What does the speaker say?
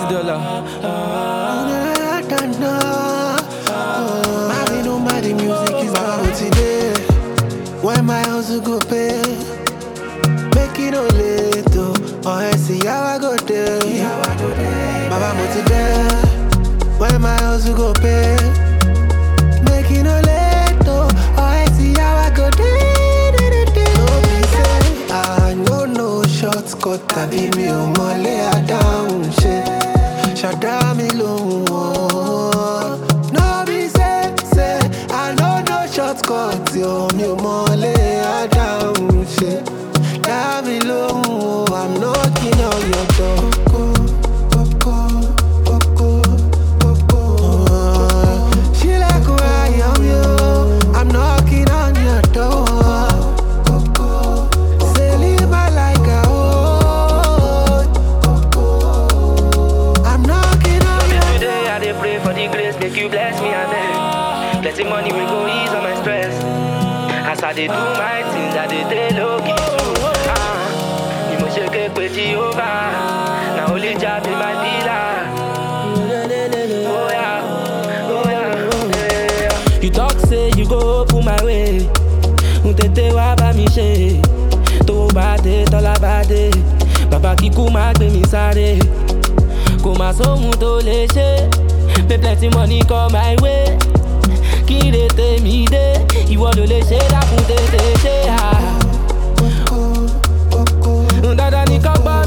dollar. Mommy, no matter the music is out today. When my house go pay, make it no late oh. Or I see how I go there. Baba mo ti there. When my house go pay, make it no late oh. Or I see how I go there. No be say I no no shortcut tàbí mi ò mọlé àdáhùn ṣe. Ṣàdá mi lóhùn o. No be say say I no no shortcut yo mi ò mọlé àdáhùn ṣe. Dá mi lóhùn o, I'm knocking on your door. Kókó, kókó, kókó. Ṣílẹ̀kùn ayọ̀ mi o, I'm knocking on your door. Kókó, say live my life out. Kókó, I'm knocking on your Today I dey pray for the grace, make you bless me and then plenty money will go ease on my stress. As I dey do my things, I dey dey low key too. Ah, ni mo ṣe ké pe Jehovah, na only Jah be my dealer. Oh yeah, oh yeah, oh yeah. You talk say you go open my way. N tètè wá bá mi ṣe. Tó bá dé tọ́lá bá dé. Bàbá kíkú máa gbé mi sáré. Kò má sóhun tó lè ṣe. Pay plenty money come my way. Kí lè tèmi dé? Ìwọ ló lè ṣe dákun tètè ṣe à. kókó, kókó. Dandan ni kọ́ gbọ́